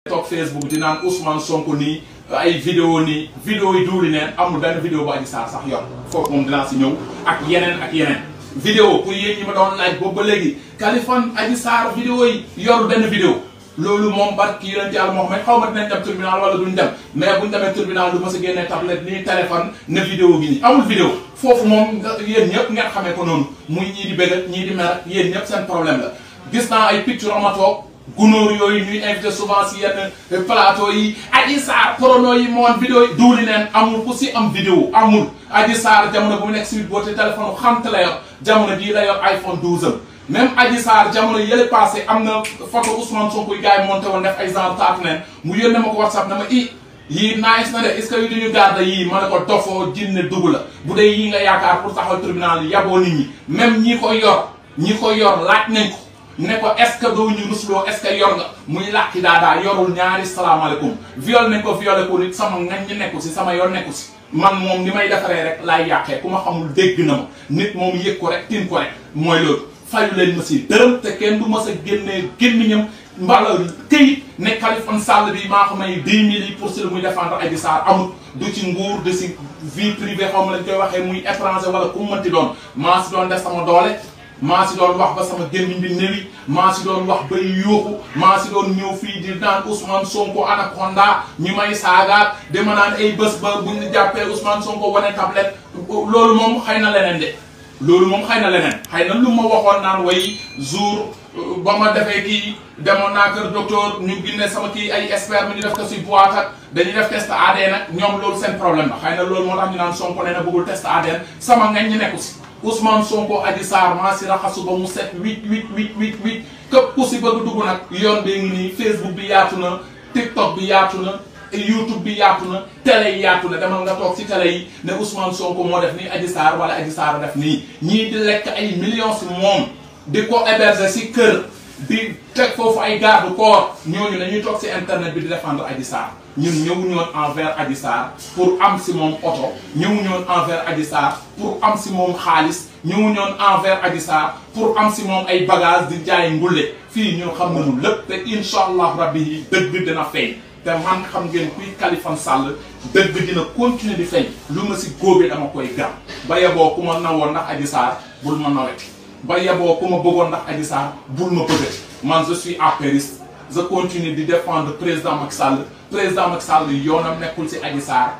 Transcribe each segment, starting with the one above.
toog Facebook di naan Ousmane Sonko nii ay vidéo nii vidéo yi duuli neen amul benn vidéo bu Adji Sarr sax yor foofu moom dinaa si ñëw ak yeneen ak yeneen vidéo pour yéen ñi ma doon laaj boobu ba léegi Kaliphone Adji Sarr vidéo yi yorul benn vidéo loolu moom barki yonent Yàlla moo xam ne xaw ma dinañ dem tribunal wala duñ dem mais buñ demee tribunal du ma si génnee tablette nii téléphone ne vidéo gi nii amul vidéo foofu moom yéen ñëpp ngeen xamee ko noonu muy ñii di bëgg ñii di mer yéen ñëpp seen problème la gis naa ay picture ama toog gunóor yooyu ñuy invité souvent si yenn plateau yi Adji Sarr prono yi moon vidéo yi duuli neen amul ku si am vidéo amul Adji Sarr jamono bu mu nekk si boote téléphone xamte la yor jamono jii la yor iPhone 12 am même Adji Sarr jamono yële passé am na photo Ousmane Sonko yi gars yi monté woon def ay genre taatu neen mu yónnee ma ko WhatsApp na ma i yii nice na de est ce que yu duñu garde yii ma ne ko dofoo jinne dugg la bu dee yii nga yaakaar pour taxaw tribunal yi yaboo nit ñi même ñi ko yor ñi ko yor laaj nañ ko ne ko est ce que doo ñu rusloo est ce que yor nga muy làkki daadaa yorul ñaari salaamaaleykum viol nañ ko violé ko nit sama ngañ ñi nekku si sama yoon nekku si man moom ni may defaree rek laay yàqee ku ma xamul dégg na ma nit moom yëg ko rek tin ko rek mooy loolu fayu leen ma si dërëm te kenn du ma sa génnee gémmiñam mbala këyit ne Kaliphone Sall bi maa ko may 10 000 yi pour si lu muy défendre Adji Sarr amul du ci nguur de si vie privée xaw ma lañ koy waxee muy étranger wala ku mënti doon maa si doon def sama doole maa si doon wax ba sama gémmiñ bi néwi maa si doon wax bay yuuxu maa si doon ñëw fii di naan Ousmane Sonko anaconda ñu may saagaat dama naan ay bés ba bu ñu jàppee Ousmane Sonko wane tablette loolu moom xëy na leneen de loolu moom xëy na leneen xëy na lu ma waxoon naan way jour ba ma defee kii demoon naa kër docteur ñu ginne sama kii ay expert mi ñu def ko si boîte ak dañuy def test ADN nag ñoom loolu seen problème la xëy na loolu moo tax ñu naan Sonko nee na bëggul test ADN sama ngañ ñi nekku si Ousmane Sonko Adji Sarr maa si raxasu ba mu set huit huit huit huit huit képp ku si bëgg dugg nag yoon bee ngi nii Facebook bi yaatu na TikTok bi yaatu na YouTube bi yaatu na télé yi yaatu na demal nga toog si télé yi ne Ousmane Sonko moo def nii Adji Sarr wala Adji Sarr def nii ñii di lekk ay millions si moom di ko héberger si kër di teg foofu ay garde corps ñooñu dañuy toog si internet bi di défendre Adji Sarr ñun ñëwuñu woon envers Adji Sarr pour am si moom oto ñëwuñu woon envers Adji Sarr pour am si moom xaalis ñëwuñu woon envers Adji Sarr pour am si moom ay bagages di jaay ngulle fii ñun xam nañu lépp te incha allah rabbi yi dëgg dina feeñ te man xam ngeen kuy Kaliphone Sall dëgg dina continuer di feeñ lu ma si góobee dama koy gam ba yeboo ku ma nawoon ndax Adji Sarr bul ma naweti ba yeboo ku ma bëggoon ndax Adji Sarr bul ma bëggati man je suis apériste je continue di défendre président Macky Sall président Macky Sall yoonam nekkul si Adji Sarr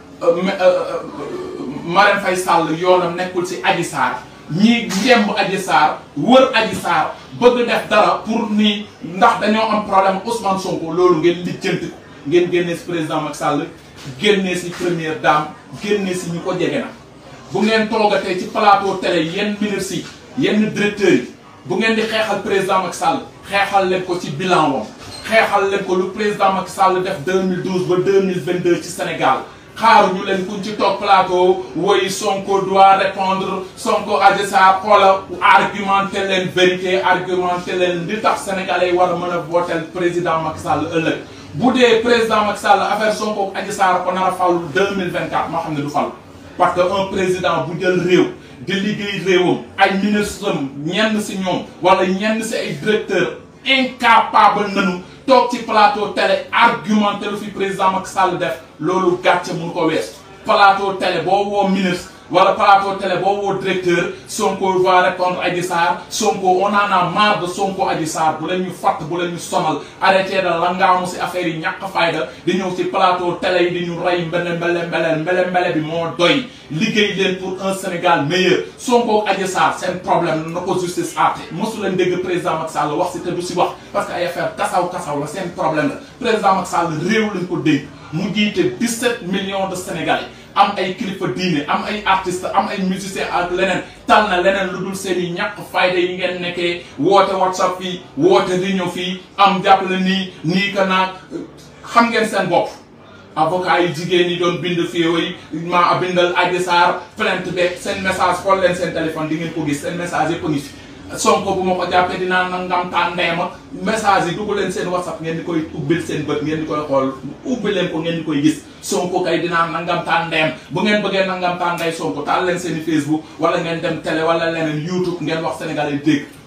Marème Faye Sall yoonam nekkul si Adji Sarr ñii ngemb Adji Sarr wër Adji Sarr bëgg def dara pour ni ndax dañoo am problème Ousmane Sonko loolu ngeen lijjanti ko ngeen génnee si président Macky Sall génnee si première dame génnee si ñu ko jege na bu ngeen toogatee ci plateau télé yenn ministres yi yenn directeurs yi bu ngeen di xeexal président Macky Sall xeexal leen ko ci bilan wam xeexal leen ko lu président Macky Sall def 2012 ba 2022 ci Sénégal xaaru ñu leen kuñ ci toog plateau woy Sonko doit répondre Sonko Adji Sarr xoola argumenté leen vérité argumenté leen li tax sénégalais yi war a mën a votel président Macky Sall ëllëg bu dee président Macky Sall affaire Sonko Adji Sarr ko nar a fal 2024 moo xam ne du fal parce que un président bu jël réew di liggéey réewam ay ministre am ñenn si ñoom wala ñenn si ay directeur incapable nañu toog ci plateau télé argumenté lu fi président Macky Sall def loolu gàcce mënu ko wees plateau télé boo woo ministre wala plateau télé boo woo directeur Sonko va répondre Adji Sarr Sonko on en a marre de Sonko Adji Sarr bu leen ñu fatt bu leen ñu sonal arrêté de langaamu si affaire yi ñàkk fayda di ñëw si plateau télé yi di ñu rey mbele mbele mbele mbele mbele bi moo doy liggéey leen pour un Sénégal meilleur Sonko Adji Sarr seen problème na ko justice àtte mosu leen dégg président Macky Sall wax si te du si wax parce que ay affaire kasaw kasaw la seen problème la président Macky Sall réew lañ ko dégg mu jiite 17 millions de Sénégalais am ay kilifa diine am ay artistes am ay musiciens ak leneen tal na leneen lu dul seen i ñàkk fayda yi ngeen nekkee woote whatsapp fii woote réunion fii am jàppale nii nii ka naag xam ngeen seen bopp avocat yi jigéen ñi doon bind fii yooyu maa bindal Adji Sarr plainte beeg seen message xool leen seen téléphone di ngeen ko gis seen message yëpp a ngi fi Sonko bu ma ko jàppee dinaa nangam taan ndeema message yi dugg leen seen whatsapp ngeen di koy ubbil seen bët ngeen di koy xool ubbi leen ko ngeen di koy gis Sonko kay dinaa nangam taan ndeem bu ngeen bëggee nangam taan ndey Sonko taal leen seen i Facebook wala ngeen dem télé wala leneen YouTube ngeen wax sénégalais dégg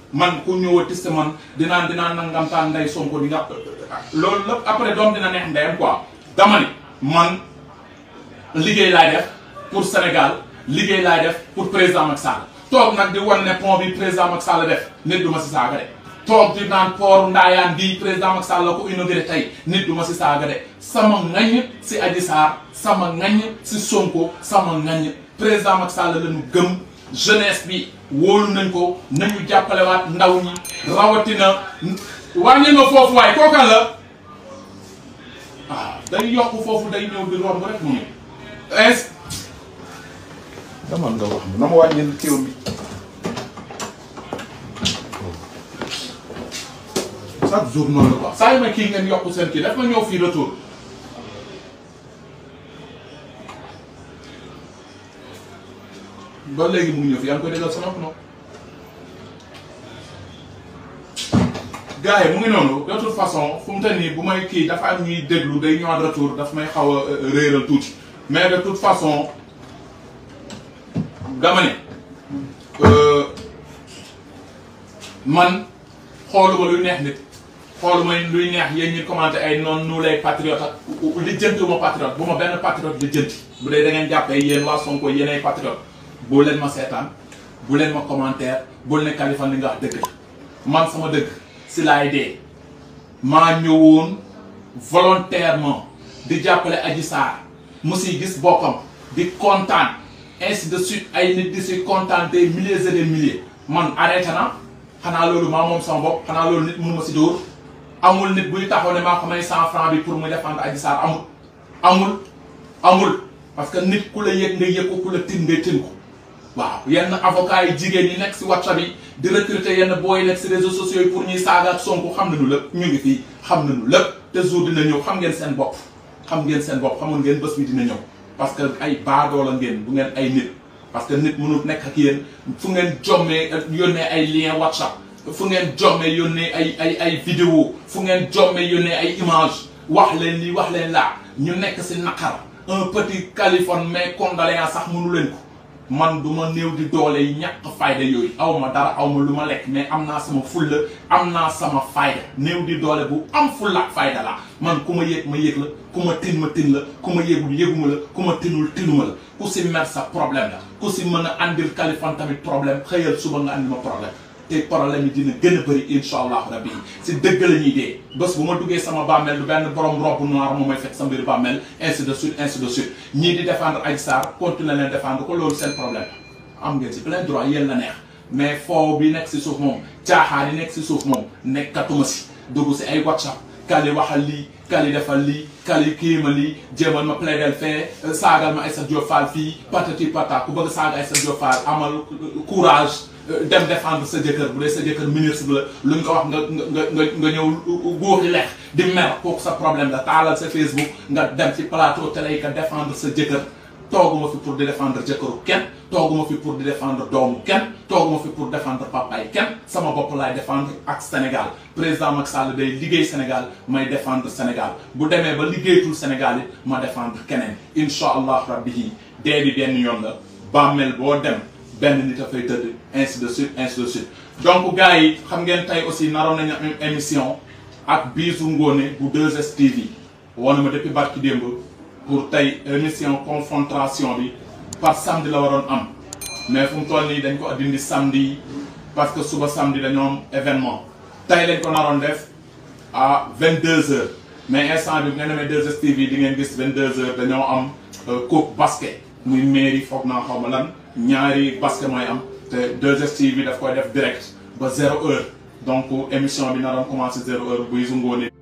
man ku ñëwati si man dinaan dinaan nangamtaan nday Sonko di nga loolu lépp après doom dina neex ndeyam quoi dama ni man liggéey laay def pour Sénégal liggéey laay def pour président Macky Sall toog nag di wan ne pont bi président Macky Sall def nit du ma si saaga de toog di naan port ndaayaan bii président Macky Sall la ko inauguré tey nit du ma si saaga de sama ngañ si Adji Sarr sama ngañ si Sonko sama ngañ président Macky Sall la ñu gëm jeunesse bi wóolu nañ ko nañu jàppalewaat ndaw ñi rawatina wàññi nga foofu waaye kookan la ah day yokk foofu day ñëw di romb rek mu ñëw est dama nga wax ma na ma wàññil kiw bi chaque jour noonu la quoi saa yu ma kii ngeen yokk seen kii daf ma ñëw fii retour ba léegi mu ngi ñëw fi yaa ngi koy déggal sama nopp noonu gars yi mu ngi noonu de toute façon fu mu toll nii bu may kii dafa am ñuy déglu day ñëwaat retour daf may xaw a réeral tuuti mais de toute façon dama ne man xooluma luy neex nit xooluma luy neex yéen ñi commenté ay noonu nu lay patriote ak li jëntiwuma patriote bu ma benn patriote li jënti bu dee da ngeen jàppee yéen waa Sonko yéen ay patriote bu leen ma seetaan bu leen ma commentaire bu leen ne Kaliphone li nga wax dëgg la man sama dëgg si laay dee maa ñëwoon volontairement di jàppale Adji Sarr mu siy gis boppam di kontaan ainsi de suite ay nit di si kontaan des milliers et des milliers man arrêté na xanaa loolu maa moom sama bopp xanaa loolu nit mënu ma si dóor amul nit buy taxaw ne maa ko may cent franc bi pour muy défendre Adji Sarr amul amul amul parce que nit ku la yëg nga yëg ko ku la tin nga tin ko waaw yenn avocat yi jigéen ñi nekk si WhatsApp yi di recruter yenn booy nekk si réseaux sociaux yi pour ñuy saaga ak Sonko xam nañu lépp ñu ngi fii xam nañu lépp te jour dina ñëw xam ngeen seen bopp xam ngeen seen bopp xamul ngeen bés bi dina ñëw parce que ay baadoola ngeen du ngeen ay nit parce que nit mënul nekk ak yéen fu ngeen jommee yónnee ay lien WhatsApp fu ngeen jommee yónnee ay ay ay vidéo fu ngeen jommee yónnee ay image wax leen lii wax leen laa ñu nekk si naqar un petit Kaliphone mais condoléance sax mënu leen ko man du ma néew di doole yi ñàkk fayda yooyu aw ma dara aw ma lu ma lekk mais am naa sama fulla am naa sama fayda néew di doole bu am fulla ak fayda la man ku ma yëg ma yëg la ku ma tin ma tin la ku ma yëgul yëguma la ku ma tinul tinuma la ku si mer sa problème la ku si mën a andil Kaliphone tamit problème xëyal suba nga andi ma problème te problème yi dina gën a bëri incha allahu rabbi si dëgg la ñuy dee bés bu ma duggee sama bàmmeel du benn borom robe noir moom mooy fekk sa mbir bàmmeel ainsi de suite ainsi de suite ñii di défendre Adji Sarr continuer leen défendre ko loolu seen problème am ngeen si plein droit yéen la neex mais foo bi nekk si suuf moom caaxaan yi nekk si suuf moom nekkatuma si dugg si ay WhatsApp kali waxal lii kali defal lii kali kiima lii jéemal ma plaidel fee saagal ma Aïssa Diop Fall fii patati pata ku bëgg saaga Aïssa Diop Fall amal courage dem défendre sa jëkkër bu dee sa jëkkër ministre la lu ñu ko wax nga nga nga nga ñëw góoxi lex di mer kooku sa problème la taalal sa Facebook nga dem ci plateau télé yi ka défendre sa jëkkër tooguma fi pour di défendre jëkkëru kenn tooguma fi pour di défendre doomu kenn tooguma fi pour défendre papaay kenn sama bopp laay défendre ak Sénégal président Macky Sall day liggéey Sénégal may défendre Sénégal bu demee ba liggéeyatul Sénégal it ma défendre keneen incha allah rabbi yi dee bi benn yoon la bàmmeel boo dem benn nit a fay tëdd ainsi de suite ainsi de suite donc gars yi xam ngeen tey aussi naroon nañu am émission ak Bijou Ngoné bu 2STV woon ma depuis barki démb pour tey émission confrontation bi par samedi la waroon am mais fu mu toll nii dañ ko dindi samedi parce que suba samedi dañoo am événement tey lañ ko naroon def à 22h mais instant bi bu ngeen demee 2STV di ngeen gis 22h dañoo am coupe basket muy mairie foog naa xaw ma lan ñaari basket mooy am te 2STV daf koy def direct ba zéro heure donc émission bi naroon commencé zéro heure Bijou Ngoné